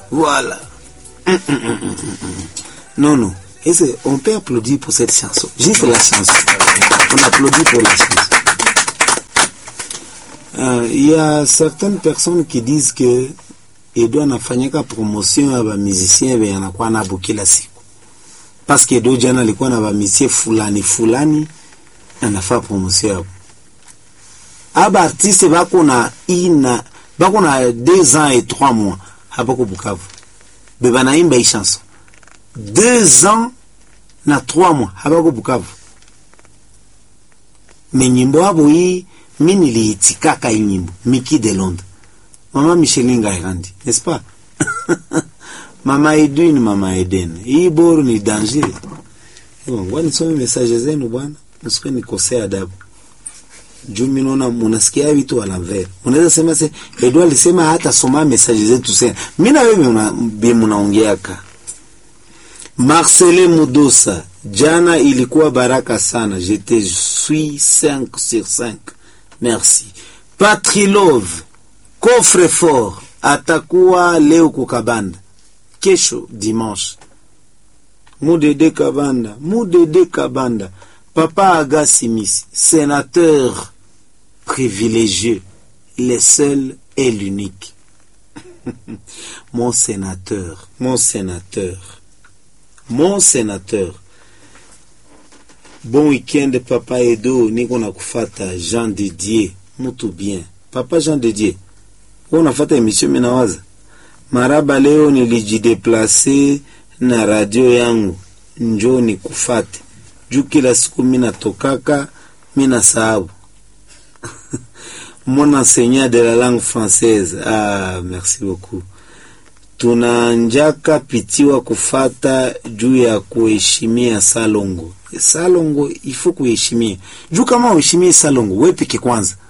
Voilà. Hum, hum, hum, hum, hum. Non, non. Et c'est- on peut applaudir pour cette chanson. Juste la chanson. On applaudit pour la chanson. Euh, Il y a certaines personnes qui disent que Edo anafanyika promotion ya bamusicien venye anakuwa nabo kila siku, paske Edo jana alikuwa na bamusie fulani fulani anafaa promotion yabo. Aba artiste bako na ina bako na deux ans et trois mois habako Bukavu, be banaimba hii chanson deux ans na trois mois habako Bukavu, me nyimbo abo hii mi niliitikaka hii nyimbo Miki de Londres Mama Micheline Ngairandi, n'est-ce pas? Mama Edwin, Mama Eden. Hii boru ni danger. Bon, ngoja nisome message zenu bwana. Msikuwe nikosea adabu. Juu mimi naona munasikia vitu ala vere. Unaweza sema se Edward alisema hata soma message zetu sasa. Mimi na wewe una bi mnaongeaka. Marcelin Mudosa, jana ilikuwa baraka sana. Je te suis 5 sur 5. Merci. Patrilove, coffre fort atakuwa leo kukabanda kesho dimanche mudede kabanda mudede kabanda papa agasimisi sénateur privilégié le seul et l'unique mon sénateur mon sénateur mon sénateur bon weekend papa edo niko na kufata jean didier mutu bien papa jean didier wewe unafuata emission mimi nawaza maraba leo nilijideplase na radio yangu njoo nikufate juu kila siku mimi natokaka mimi nasahau mon enseignant de la langue française ah merci beaucoup tunanjaka pitiwa kufata juu ya kuheshimia salongo salongo ifo kuheshimia juu kama uheshimie salongo we peke kwanza